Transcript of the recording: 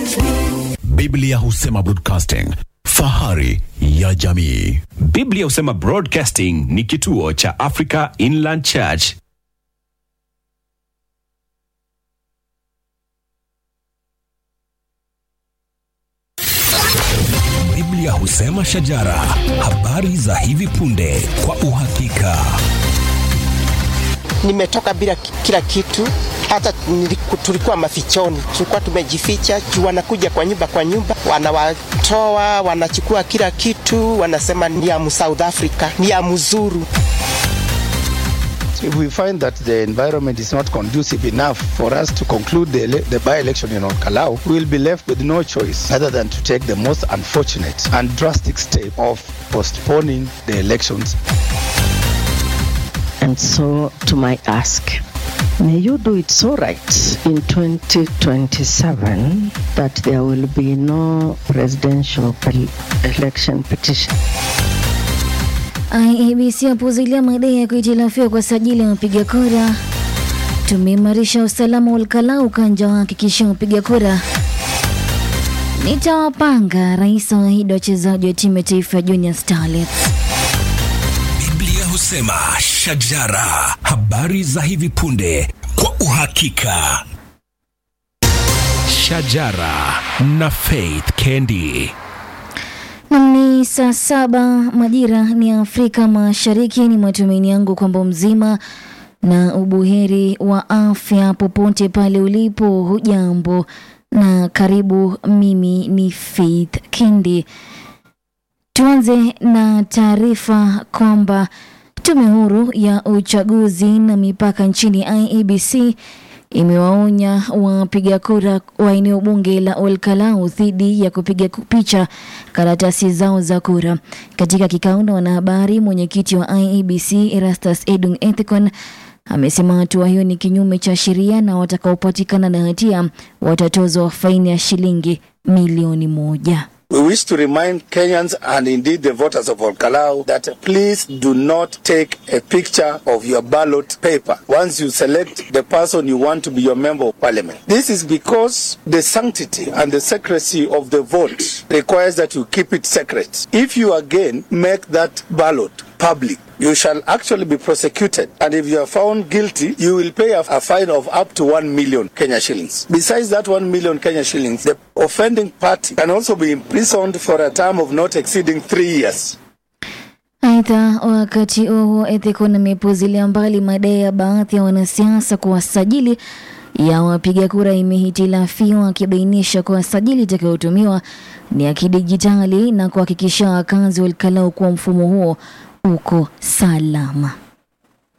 Biblia husema broadcasting, fahari ya jamii. Biblia husema Broadcasting ni kituo cha Africa Inland Church. Biblia husema shajara, habari za hivi punde kwa uhakika. nimetoka bila ki- kila kitu, hata niliku- tulikuwa mafichoni, tulikuwa tumejificha juu wanakuja kwa nyumba kwa nyumba, wanawatoa wanachukua kila kitu, wanasema ni ya mu South Africa, ni ya mzuru. If we find that the environment is not conducive enough for us to conclude the, ele- the by-election in Orkalau, we will be left with no choice other than to take the most unfortunate and drastic step of postponing the elections. And so, to my ask, may you do it so right in 2027 that there will be no presidential pel- election petition. IEBC yapuuzilia madai ya kuhitilafiwa kwa sajili ya wapiga kura. Tumeimarisha usalama wa Olkalau, ukanja wahakikisha wapiga kura. Nitawapanga, rais awaahidi wachezaji wa timu ya taifa ya Junior Starlets. Biblia husema shajara, habari za hivi punde kwa uhakika. Shajara na Faith Kendi. Nam ni saa saba majira ni Afrika Mashariki. Ni matumaini yangu kwamba mzima na ubuheri wa afya popote pale ulipo. Hujambo na karibu. Mimi ni Faith Kindi. Tuanze na taarifa kwamba tume huru ya uchaguzi na mipaka nchini IEBC imewaonya wapiga kura wa eneo bunge la Olkalau dhidi ya kupiga ku- picha karatasi zao za kura. Katika kikao na wanahabari, mwenyekiti wa IEBC Erastus Edung Ethicon amesema hatua hiyo ni kinyume cha sheria na watakaopatikana na hatia watatozwa faini ya shilingi milioni moja. We wish to remind Kenyans and indeed the voters of Olkalau that please do not take a picture of your ballot paper once you select the person you want to be your member of parliament. This is because the sanctity and the secrecy of the vote requires that you keep it secret. If you again make that ballot public, you shall actually be prosecuted. And if you are found guilty, you will pay a, a fine of up to 1 million Kenya shillings. Besides that 1 million Kenya shillings, the offending party can also be imprisoned for a term of not exceeding three years. Aidha, wakati huo huo, Ethicon amepuuzilia mbali madai ya baadhi ya wanasiasa kuwa sajili ya wapiga kura imehitilafiwa, akibainisha kuwa sajili itakayotumiwa ni ya kidijitali na kuhakikisha wakazi wa Olkalau kuwa mfumo huo uko salama.